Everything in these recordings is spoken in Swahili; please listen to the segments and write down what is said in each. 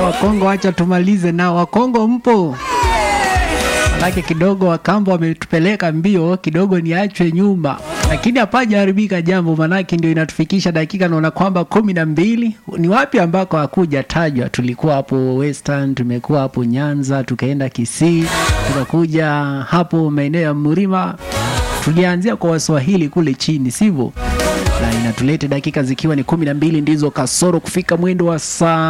Wakongo, acha tumalize nao. Wakongo mpo? Manake kidogo Wakamba wametupeleka mbio kidogo, niachwe nyuma, lakini hapajaharibika jambo, manake ndio inatufikisha dakika, naona kwamba kumi na mbili. Ni wapi ambako hakuja tajwa? Tulikuwa hapo Western, tumekuwa hapo Nyanza, tukaenda Kisii, tukakuja hapo maeneo ya Mlima. Tulianzia kwa Waswahili kule chini, sivyo? na inatulete dakika zikiwa ni kumi na mbili ndizo kasoro kufika mwendo wa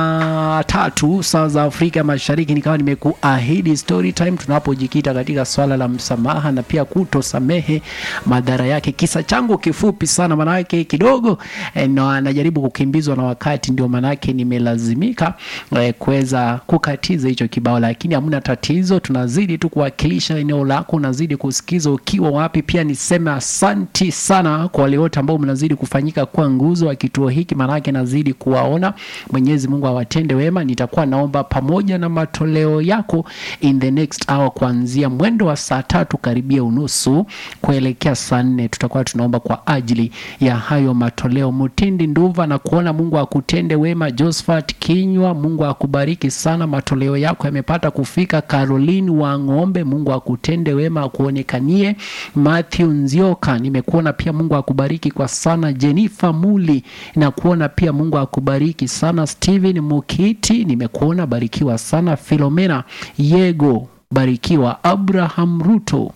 saa tatu saa za Afrika Mashariki. Nikawa nimekuahidi story time tunapojikita katika swala la msamaha na pia kutosamehe madhara yake. Kisa changu kifupi sana, manake kidogo eh, na najaribu kukimbizwa na wakati, ndio manake nimelazimika eh, kuweza kukatiza hicho kibao, lakini hamna tatizo, tunazidi tu kuwakilisha eneo lako, unazidi kusikiza ukiwa wapi. Pia niseme asanti sana kwa wale wote ambao mnazidi kufanyika kwa nguzo wa kituo hiki, maanake nazidi kuwaona. Mwenyezi Mungu awatende wema. Nitakuwa naomba pamoja na matoleo yako in the next hour, kuanzia mwendo wa saa tatu karibia unusu kuelekea saa nne tutakuwa tunaomba kwa ajili ya hayo matoleo. Mutindi Nduva na kuona Mungu akutende wema. Josephat Kinywa, Mungu akubariki sana, matoleo yako yamepata kufika. Caroline wa Ng'ombe, Mungu akutende wema, akuonekanie. Matthew Nzioka, nimekuona pia, Mungu akubariki kwa sana. Jennifer Muli na kuona pia, Mungu akubariki sana. Steven Mukiti, nimekuona, barikiwa sana. Filomena Yego, barikiwa. Abraham Ruto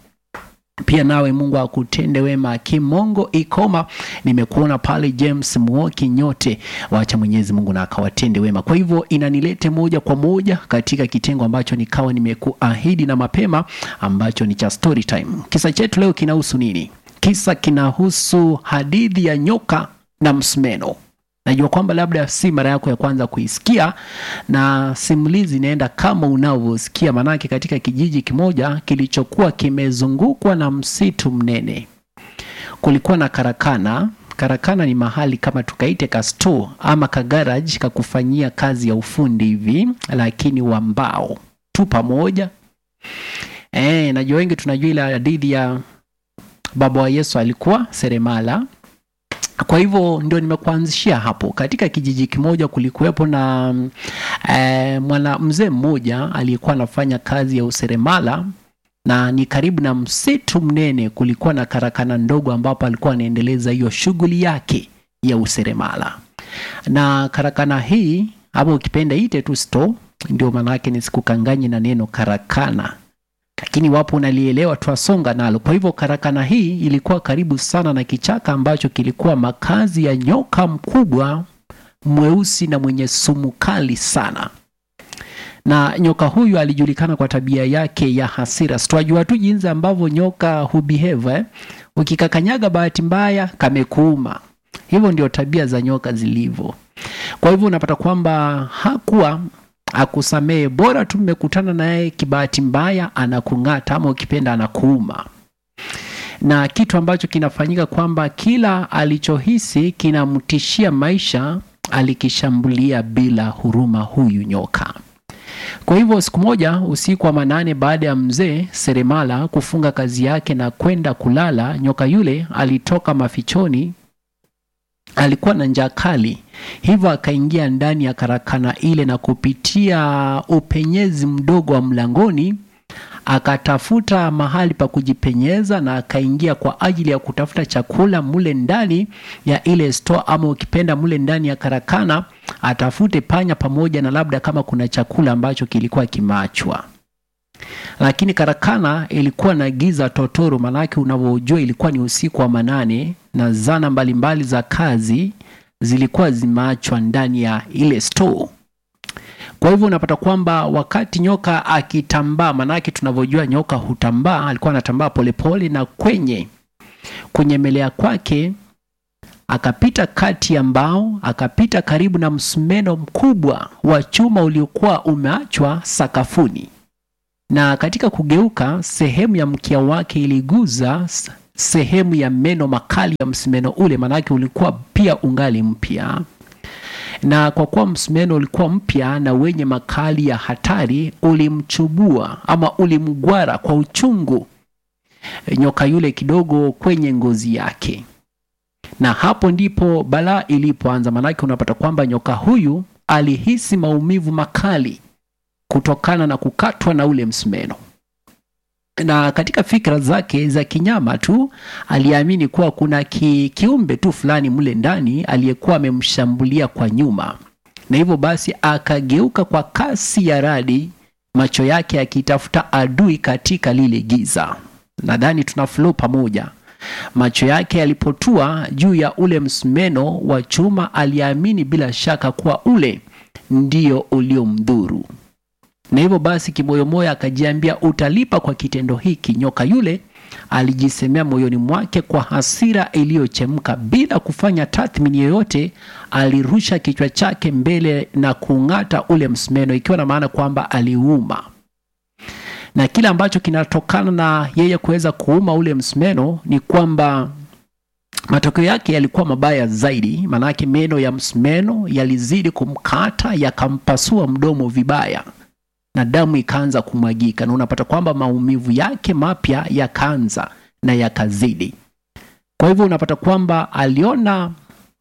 pia nawe Mungu akutende wema. Kimongo Ikoma, nimekuona pale. James Muoki, nyote wacha Mwenyezi Mungu na akawatende wema. Kwa hivyo inanilete moja kwa moja katika kitengo ambacho nikawa nimekuahidi na mapema, ambacho ni cha story time. Kisa chetu leo kinahusu nini? Kisa kinahusu hadithi ya nyoka na msumeno. Najua kwamba labda si mara yako ya kwanza kuisikia, na simulizi inaenda kama unavyosikia, manake katika kijiji kimoja kilichokuwa kimezungukwa na msitu mnene, kulikuwa na karakana. Karakana ni mahali kama tukaite ka store ama ka garage ka kufanyia kazi ya ufundi hivi, lakini wa mbao tu pamoja. Eh, najua wengi tunajua ile hadithi ya baba wa Yesu alikuwa seremala. Kwa hivyo ndio nimekuanzishia hapo. Katika kijiji kimoja kulikuwepo na e, mwana mzee mmoja aliyekuwa anafanya kazi ya useremala, na ni karibu na msitu mnene. Kulikuwa na karakana ndogo ambapo alikuwa anaendeleza hiyo shughuli yake ya useremala, na karakana hii ama ukipenda ite tu store, ndio maana yake nisikukanganye na neno karakana lakini wapo unalielewa, twasonga nalo. Kwa hivyo karakana hii ilikuwa karibu sana na kichaka ambacho kilikuwa makazi ya nyoka mkubwa mweusi na mwenye sumu kali sana. Na nyoka huyu alijulikana kwa tabia yake ya hasira. Twajua tu jinsi ambavyo nyoka hubehave eh? Ukikakanyaga bahati mbaya kamekuuma. Hivyo ndio tabia za nyoka zilivyo. Kwa hivyo unapata kwamba hakuwa akusamehe bora tu mmekutana naye kibahati mbaya, anakung'ata ama ukipenda anakuuma. Na kitu ambacho kinafanyika kwamba kila alichohisi kinamtishia maisha, alikishambulia bila huruma huyu nyoka. Kwa hivyo siku moja usiku wa manane, baada ya mzee seremala kufunga kazi yake na kwenda kulala, nyoka yule alitoka mafichoni alikuwa na njaa kali, hivyo akaingia ndani ya karakana ile na kupitia upenyezi mdogo wa mlangoni akatafuta mahali pa kujipenyeza na akaingia kwa ajili ya kutafuta chakula mule ndani ya ile store, ama ukipenda mule ndani ya karakana atafute panya pamoja na labda kama kuna chakula ambacho kilikuwa kimeachwa lakini karakana ilikuwa na giza totoro, manake unavyojua ilikuwa ni usiku wa manane na zana mbalimbali mbali za kazi zilikuwa zimeachwa ndani ya ile store. Kwa hivyo unapata kwamba wakati nyoka akitambaa, manake tunavyojua nyoka hutambaa, alikuwa anatambaa polepole, na kwenye kunyemelea kwake akapita kati ya mbao, akapita karibu na msumeno mkubwa wa chuma uliokuwa umeachwa sakafuni na katika kugeuka sehemu ya mkia wake iliguza sehemu ya meno makali ya msumeno ule, maanake ulikuwa pia ungali mpya. Na kwa kuwa msumeno ulikuwa mpya na wenye makali ya hatari, ulimchubua ama ulimgwara kwa uchungu nyoka yule kidogo kwenye ngozi yake, na hapo ndipo balaa ilipoanza. Maanake unapata kwamba nyoka huyu alihisi maumivu makali kutokana na kukatwa na ule msumeno na katika fikra zake za kinyama tu aliamini kuwa kuna ki, kiumbe tu fulani mle ndani aliyekuwa amemshambulia kwa nyuma na hivyo basi akageuka kwa kasi ya radi macho yake yakitafuta adui katika lile giza nadhani tuna flow pamoja macho yake yalipotua juu ya ule msumeno wa chuma aliamini bila shaka kuwa ule ndio uliomdhuru na hivyo basi kimoyomoyo akajiambia utalipa kwa kitendo hiki nyoka yule alijisemea moyoni mwake kwa hasira iliyochemka bila kufanya tathmini yoyote alirusha kichwa chake mbele na kung'ata ule msumeno ikiwa na maana kwamba aliuma na kile ambacho kinatokana na yeye kuweza kuuma ule msumeno ni kwamba matokeo yake yalikuwa mabaya zaidi maanake meno ya msumeno yalizidi kumkata yakampasua mdomo vibaya na damu ikaanza kumwagika na unapata kwamba maumivu yake mapya yakaanza na yakazidi kwa hivyo unapata kwamba aliona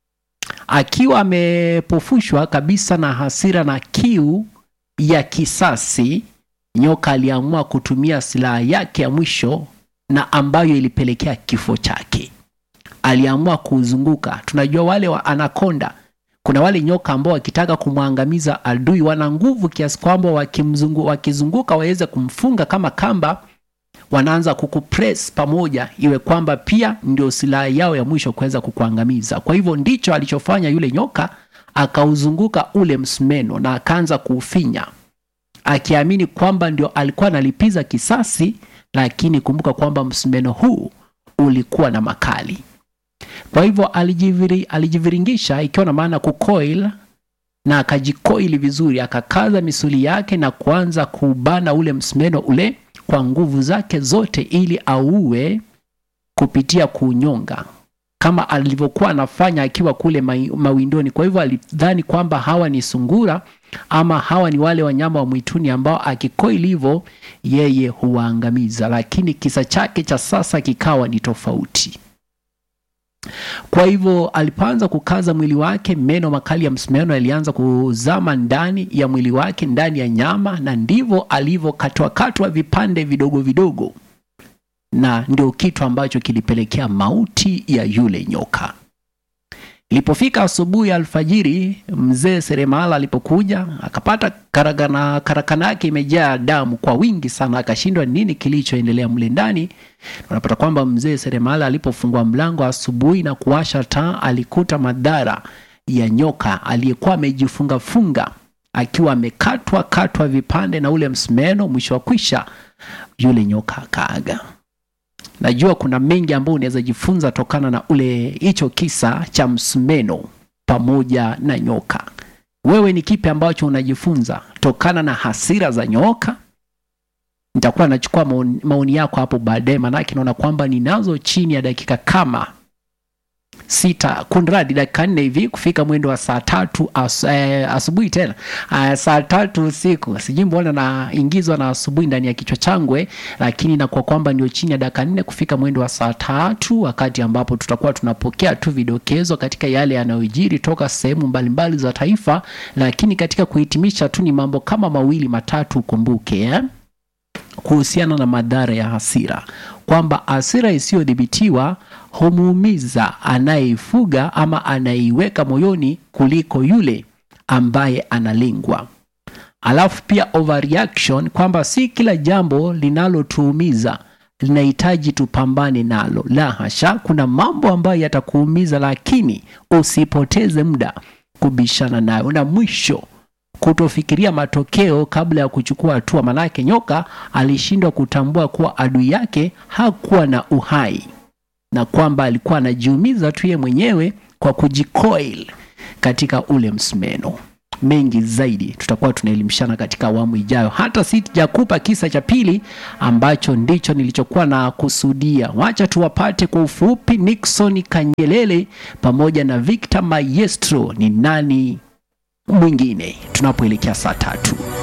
akiwa amepofushwa kabisa na hasira na kiu ya kisasi nyoka aliamua kutumia silaha yake ya mwisho na ambayo ilipelekea kifo chake aliamua kuuzunguka tunajua wale wa anakonda kuna wale nyoka ambao wakitaka kumwangamiza adui wana nguvu kiasi kwamba wakimzungu, wakizunguka waweze kumfunga kama kamba wanaanza kukupress pamoja iwe kwamba pia ndio silaha yao ya mwisho kuweza kukuangamiza kwa hivyo ndicho alichofanya yule nyoka akauzunguka ule msumeno na akaanza kuufinya akiamini kwamba ndio alikuwa analipiza kisasi lakini kumbuka kwamba msumeno huu ulikuwa na makali kwa hivyo alijiviri, alijiviringisha ikiwa na maana kucoil na akajikoili vizuri akakaza misuli yake na kuanza kuubana ule msumeno ule kwa nguvu zake zote ili auue kupitia kuunyonga kama alivyokuwa anafanya akiwa kule mai- mawindoni kwa hivyo alidhani kwamba hawa ni sungura ama hawa ni wale wanyama wa mwituni ambao akikoili hivyo yeye huwaangamiza lakini kisa chake cha sasa kikawa ni tofauti kwa hivyo alipoanza kukaza mwili wake meno makali ya msumeno yalianza kuzama ndani ya mwili wake ndani ya nyama na ndivyo alivyokatwakatwa vipande vidogo vidogo na ndio kitu ambacho kilipelekea mauti ya yule nyoka ilipofika asubuhi ya alfajiri mzee seremala alipokuja akapata karakana, karakana yake imejaa damu kwa wingi sana akashindwa nini kilichoendelea mle ndani unapata kwamba mzee seremala alipofungua mlango asubuhi na kuwasha taa alikuta madhara ya nyoka aliyekuwa amejifungafunga akiwa amekatwa katwa vipande na ule msumeno mwisho wa kwisha yule nyoka akaaga najua kuna mengi ambayo unaweza jifunza tokana na ule hicho kisa cha msumeno pamoja na nyoka wewe ni kipi ambacho unajifunza tokana na hasira za nyoka nitakuwa nachukua maoni, maoni yako hapo baadaye manake naona kwamba ninazo chini ya dakika kama sita kunradi dakika nne hivi kufika mwendo wa saa tatu as, eh, asubuhi tena uh, saa tatu usiku sijui mbona naingizwa na asubuhi ndani ya kichwa changwe lakini nakuwa kwamba ndio chini ya dakika nne kufika mwendo wa saa tatu wakati ambapo tutakuwa tunapokea tu vidokezo katika yale yanayojiri toka sehemu mbalimbali za taifa lakini katika kuhitimisha tu ni mambo kama mawili matatu ukumbuke eh? kuhusiana na madhara ya hasira kwamba hasira isiyodhibitiwa humuumiza anayeifuga ama anayeiweka moyoni kuliko yule ambaye analengwa alafu pia overreaction kwamba si kila jambo linalotuumiza linahitaji tupambane nalo la hasha kuna mambo ambayo yatakuumiza lakini usipoteze muda kubishana nayo na mwisho kutofikiria matokeo kabla ya kuchukua hatua manake nyoka alishindwa kutambua kuwa adui yake hakuwa na uhai na kwamba alikuwa anajiumiza tu ye mwenyewe kwa kujikoil katika ule msumeno mengi zaidi tutakuwa tunaelimishana katika awamu ijayo hata sijakupa kisa cha pili ambacho ndicho nilichokuwa na kusudia wacha tuwapate kwa ufupi nixon kangelele pamoja na victor maestro ni nani mwingine tunapoelekea saa tatu